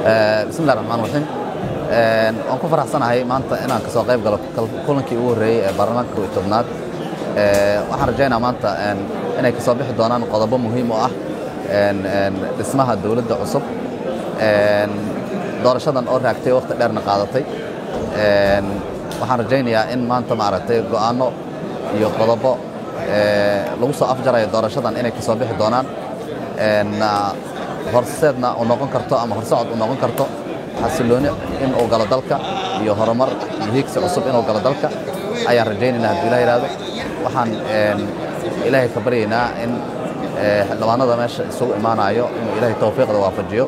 bismillahi raxmaan raxiim waan ku faraxsanahay maanta inaan kasoo qayb galo kulankii ugu horreeyey ee baarlamaanka kow iyo tobnaad waxaan rajaynaa maanta inay kasoo bixi doonaan qodobo muhiim oo ah dhismaha dowladda cusub doorashadan oo raagtay wakhti dheerna qaadatay waxaan rajaynayaa in maanta maaragtay go'aanno iyo qodobo lagu soo afjarayo doorashadan inay kasoo bixi doonaan horseedna u noqon karto ama horsocod u noqon karto xasilooni in uu galo dalka iyo horumar iyo hiigsi cusub inuu galo dalka ayaan rajaynaynaa hadduu ilah yidhaahdo waxaan ilaahay ka baryaynaa in xildhibaanada meesha isugu imaanayo inuu ilaahay tawfiiqda waafajiyo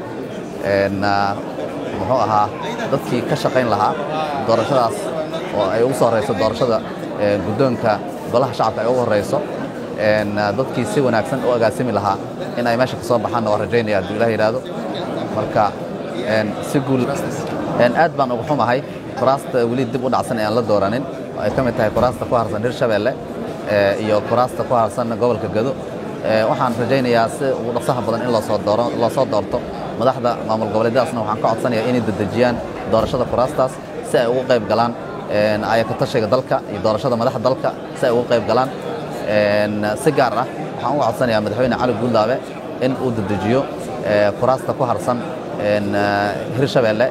muxuu ahaa dadkii ka shaqayn lahaa doorashadaas oo ay ugu soo horrayso doorashada guddoonka golaha shacabka ay ugu horrayso dadkii si wanaagsan u agaasimi lahaa in ay meesha ka soo baxaanna waa rajaynaya hadduu ilah yidhaahdo marka si guul aad baan ugu xumahay kuraasta weli dib u dhacsan ee aan la dooranin oo ay ka mid tahay kuraasta ku harsan hirshabeelle iyo kuraasta ku harsan gobolka gado waxaan rajaynayaa si ugu dhaqsaha badan in loo soo doorto madaxda maamul goboleedyadaasna waxaan ka codsanayaa inay dedejiyaan doorashada kuraastaas si ay ugu qayb galaan ayakatashiga dalka iyo doorashada madaxda dalka si ay ugu qayb galaan si gaar ah waxaan uga codsanayaa madaxweyne cali guuldaabe in uu dedejiyo kuraasta ku harsan hirshabeelle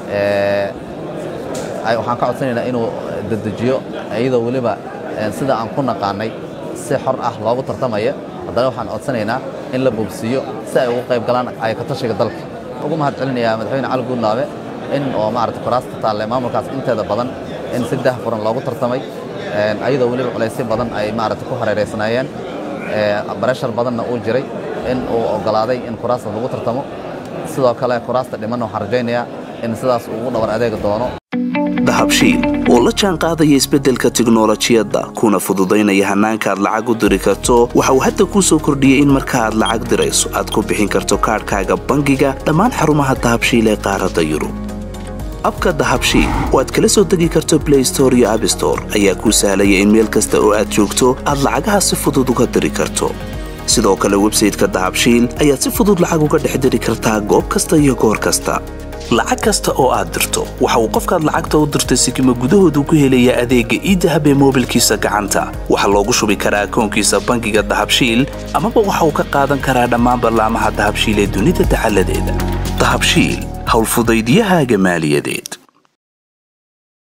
waxaan ka codsanaynaa inuu dedejiyo iyadoo weliba sida aan ku naqaanay si xor ah loogu tartamaya haddana waxaan codsanaynaa in la bogsiiyo si ay ugu qayb galaan ayakatashiga dalka ugu mahad celinayaa madaxweyne cali guudlaabe in oo maarata kuraasta taalle maamulkaas inteeda badan in si daahfuran loogu tartamay ayadoo weliba culaysyo badan ay maarata ku hareeraysnaayeen bareshar badanna uu jiray in uu oggolaaday in kuraasta lagu tartamo sidoo kale kuraasta dhimanna waxaan rajaynayaa in sidaas ugu dhabar adeegi doono dahabshiil oo la jaan qaadaya isbeddelka tiknolojiyadda kuna fududaynaya hannaanka aad lacag u diri karto waxa uu hadda kuu soo kordhiyey in marka aad lacag dirayso aad ku bixin karto kaadhkaaga bangiga dhammaan xarumaha dahabshiil ee qaaradda yurub abka dahabshiil oo aad kala soo degi karto blay store iyo abstore ayaa kuu sahlaya in meel kasta oo aad joogto aad lacagaha si fudud uga diri karto sidoo kale websayteka dahabshiil ayaad si fudud lacag uga dhex diri kartaa goob kasta iyo goor kasta lacag kasta oo aad dirto waxa uu qofkaad lacagta u dirtay sikima gudahoodu ku helayaa adeegga iidahab ee moobilkiisa gacanta waxaa loogu shubi karaa akoonkiisa bangiga dahabshiil amaba waxa uu ka qaadan karaa dhammaan ballaamaha dahabshiil ee dunida dacaladeeda dahabshiil howlfudaydyahaaga maaliyadeed